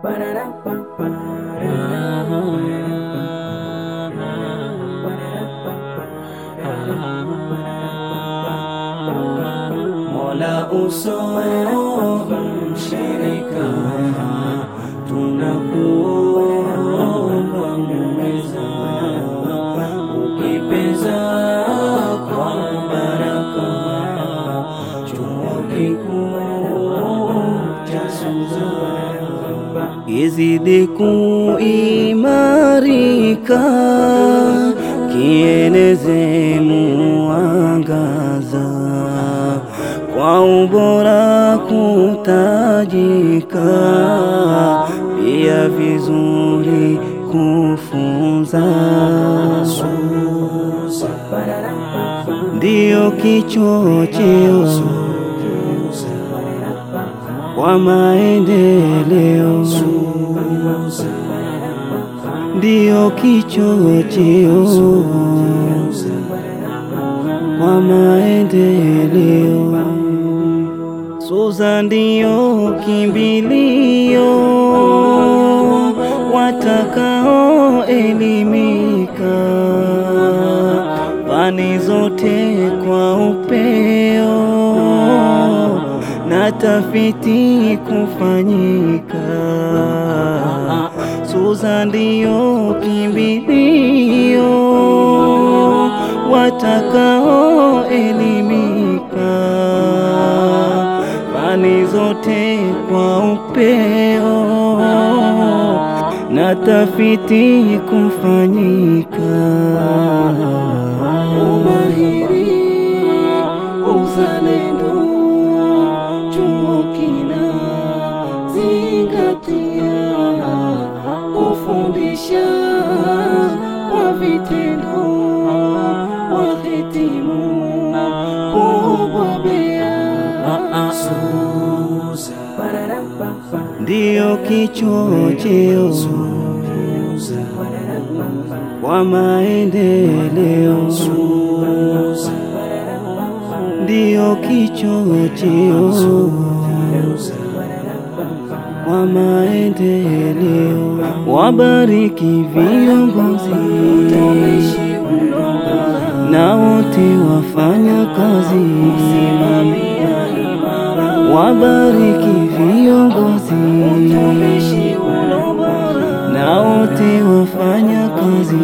Mola uso mshirika, tunakuomba muweza, ukipeza kwa baraka, chuo kikuu cha Suza izidi kuimarika, kieneze muangaza kwa ubora kutajika, pia vizuri kufunza. Ndiyo kichocheo kwa maendeleo, ndiyo kichocheo kwa maendeleo. Suza ndiyo kimbilio watakao elimika, fani zote kwa upeo na tafiti kufanyika. Suza ndiyo kimbilio watakao elimika, fani zote kwa upeo na tafiti kufanyika. Umahiri, uzalendo, chuo kinazingatia kufundisha kwa vitendo, wahitimu kubobea. ndiyo kichocheo kwa maendeleo, ndiyo kichocheo kwa maendeleo. Wabariki viongozi na wote wafanya kazi, wabariki viongozi na wote wafanya kazi,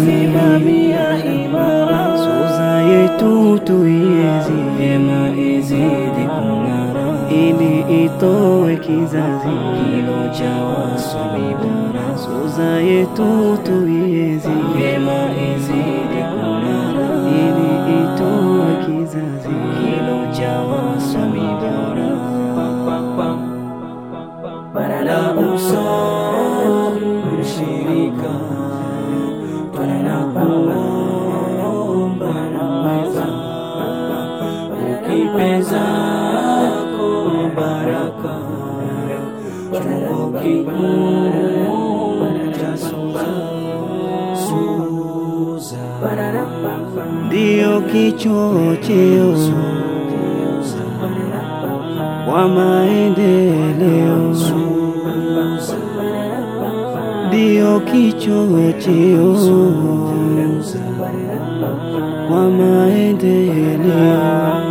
Suza yetu tuiezi vyema, izidi kung'ara, ili itoe kizazi kilo cha wasomi bora. Suza yetu tuiezi vyema, izidi kung'ara, ili itoe kizazi kilo cha wasomi bora. La uso mshirika, tunakuomba naweza, ukipeza kwa baraka, chuo kikuu cha Suza ndiyo kichocheo kwa maendeleo, ndiyo kichocheo kwa maendeleo.